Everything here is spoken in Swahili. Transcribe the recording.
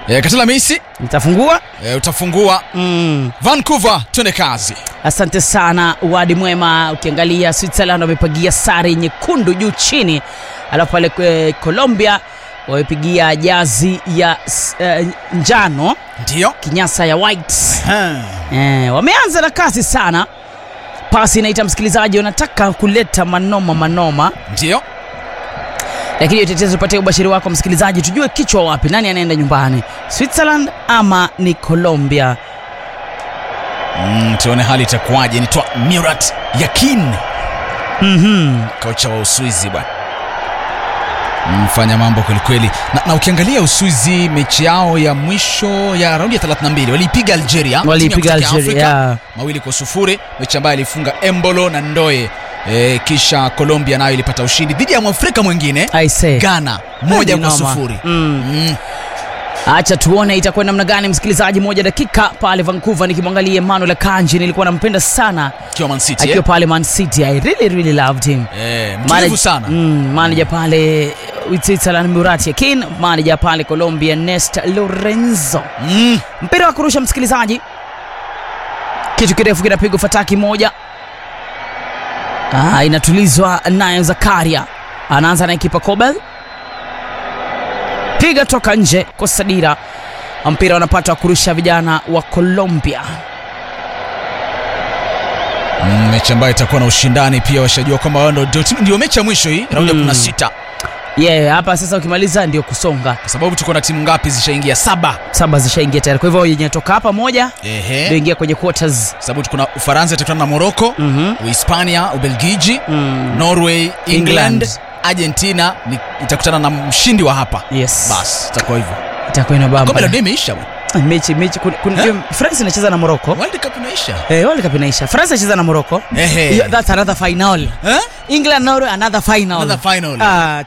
E, Katela Messi Nitafungua. e, utafungua Mm. Vancouver, twende kazi. Asante sana wadi mwema. Ukiangalia Switzerland wamepigia sare nyekundu juu chini, alafu pale eh, Colombia wamepigia jazi ya s- eh, njano Ndio kinyasa ya white. Eh, wameanza na kasi sana. Pasi inaita msikilizaji, wanataka kuleta manoma manoma, ndio lakini utetezi tupatie ubashiri wako msikilizaji, tujue kichwa wapi, nani anaenda nyumbani, Switzerland ama ni Colombia? mm, tuone hali itakuwaje. Nitwa Murat Yakin, Mhm. kocha wa Uswizi bwana mfanya mambo kwelikweli na, na ukiangalia Uswizi mechi yao ya mwisho ya raundi ya 32 waliipiga Algeria Waliipiga timu ya kutoka Algeria, Afrika, yeah. mawili kwa sufuri mechi ambayo alifunga Embolo na Ndoye e, kisha Colombia nayo ilipata ushindi dhidi ya mwafrika mwingine I say. Ghana moja Ni kwa noma. sufuri Mm. mm. Acha tuone itakuwa namna gani, msikilizaji. Moja dakika pale Vancouver, nikimwangalia Emmanuel Kanji, nilikuwa nampenda sana akiwa Man City akiwa eh? pale Man City. I really really loved him. Eh, mtulivu Manage- sana Mm, manager pale uh, Switzerland Murat Yakin, manager pale Colombia Nesta Lorenzo. mm. Mpira wa kurusha msikilizaji, kitu kirefu kinapigwa fataki moja. Ah, inatulizwa nayo Zakaria, anaanza na kipa Kobel, piga toka nje, kosa dira. Mpira wanapata wa kurusha vijana wa Colombia. Mm, mechi ambayo itakuwa na ushindani pia washajua kwamba wao ndio- ndio ndio mechi ya mwisho hii raundi ya Mm. 16 Yeah, hapa sasa ukimaliza ndio kusonga, kwa sababu tuko na timu ngapi zishaingia saba saba zishaingia tayari. Kwa hivyo yenye toka hapa moja ndio ehe ingia kwenye quarters. sababu tuko na Ufaransa itakutana na Morocco Mhm. Uhispania Ubelgiji Mm. Norway England, England. Argentina ni, itakutana na mshindi wa hapa Yes. basi itakuwa hivyo Itakuwa ina kombe bamba. la dunia imeisha bwana Mechi mechi kun, kun, Eh? France inacheza na Morocco. World Cup imeisha Eh, World Cup inaisha. France inacheza na Morocco. ehe Hiyo- That's another final. eh England Norway another final. Another final. Ah,